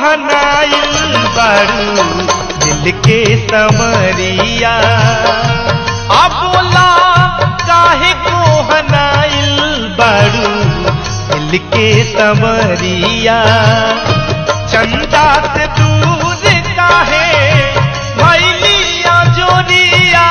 हनाइल बारू दिल के समरिया अब बोला काहे को हनाइल बारू दिल के समरिया चंदा से दूर काहे भैलिया जोरिया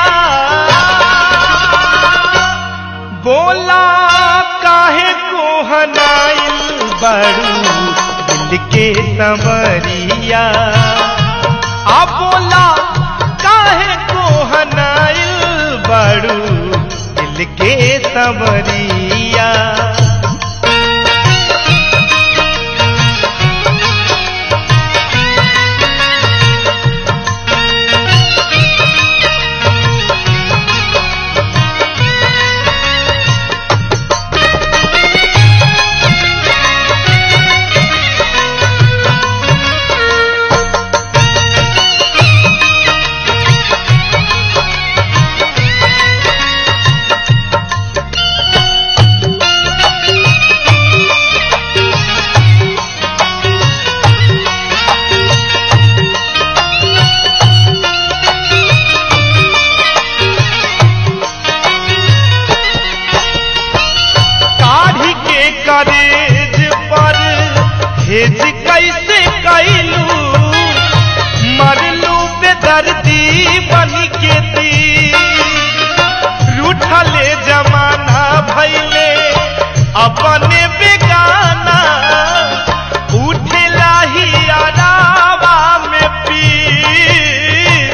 बोला काहे को हनाइल बड़ू दिल के समरिया आ बोला काहे को हनाइल बड़ू दिल के समरिया काढ़ी के करेज पर हेज कैसे कैलू मरलू बेदर्दी बन के दी रूठले जमाना भैले अपने बेगाना उठेला ही अलावा में पीर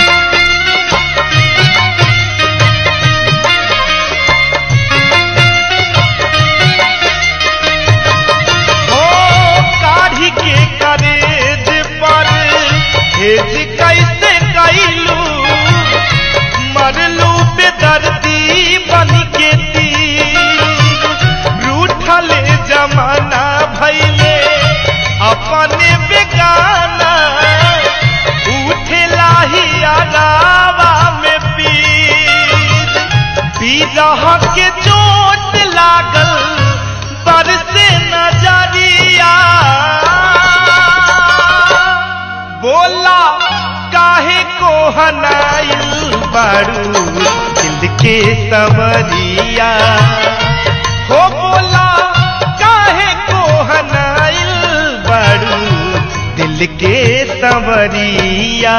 ओ काढ़ी के करेज पर हेज कैसे कैलू मरलू बेदर्दी बन के तीर रूठले जमाना भैले अपने बेगाना उठेला ही अलावा में पीर बीरह के चोट लागल बरसे नजरिया बोला काहे को हनाइल बारू दिल के समरिया हो बोला काहे को हनाइल बारू दिल के समरिया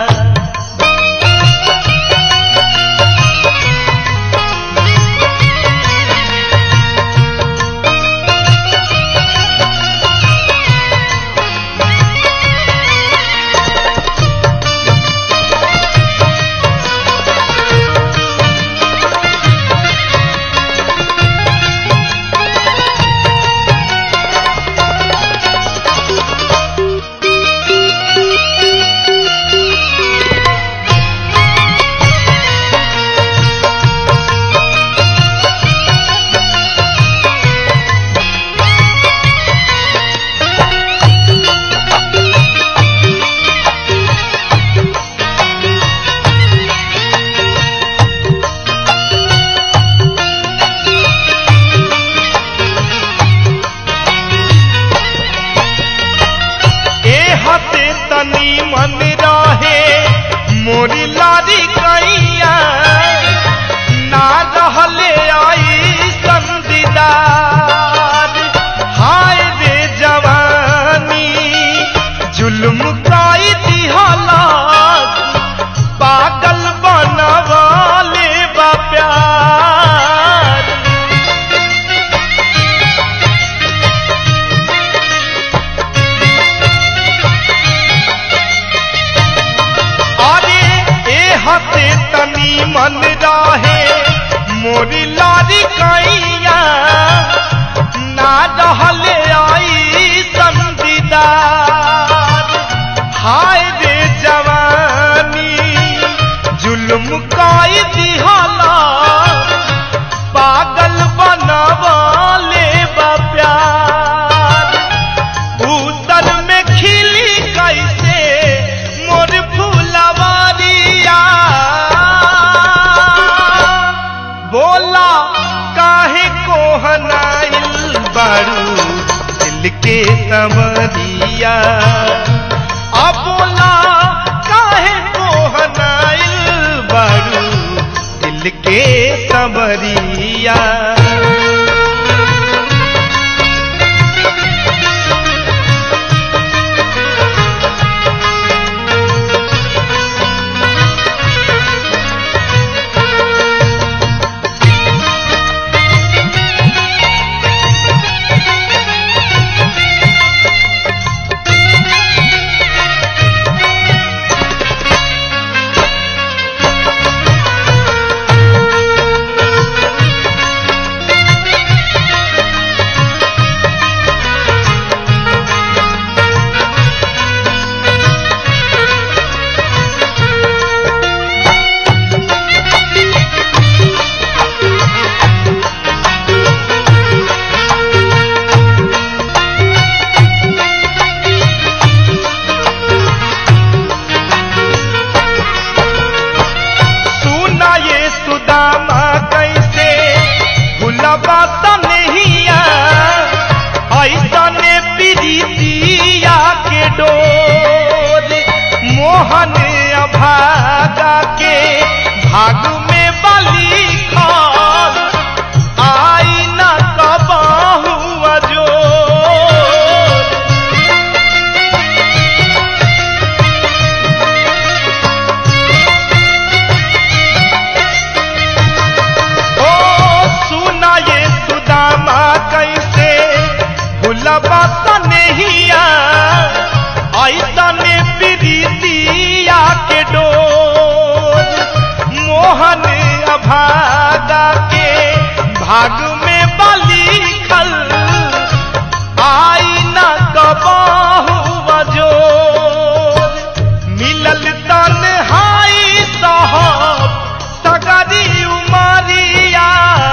ए हते तनी मन रहे मोरी लारी कैया ना रहले आई संदीदार हाय रे जवानी जुल्म काई दिहला पागल बनवाले बा प्यार अरे ए हते तनी मन रहे मोरी लारी कैया ना रहले आई संदीदार हाय रे जवानी जुल्म काई दिहला पागल बनवाले बा प्यार भूतल में खिली कैसे मोर फूलवारिया बोला काहे को हनाइल बारू दिल के समरिया अबोला काहे को हनाइल बारू दिल के सबरिया सुना ये सुदामा कैसे भुलबा तनहिया ऐसा ने प्रीतिया के डोर मोहन अभागा के भाग में बली खान आई न कबाहू अजोर ओ सुना ये सुदामा कैसे भुलबा तनहिया ऐसा ने प्रीतिया के डोर मोहन अभागा के भाग में बली खल आई न कबाहू बजोर मिलल तन्हाई साहब सगरी उमरिया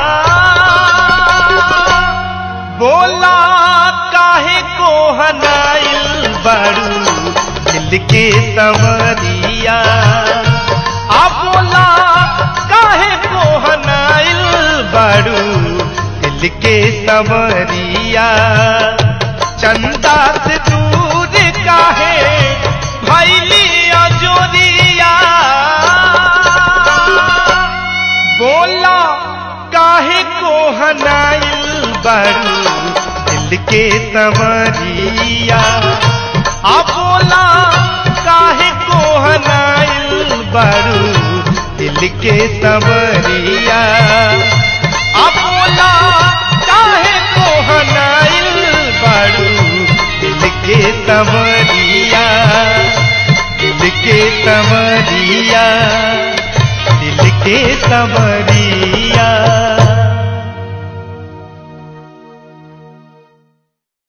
बोला काहे को हनाइल बड़ू दिल के समरिया आ बोला काहे को हनाइल बड़ू दिल के समरिया चंदा से दूर काहे भैली अजोरिया बोला काहे को हनाइल बड़ू दिल के समरिया आ बोला काहे को हनाइल बड़ू दिल के समरिया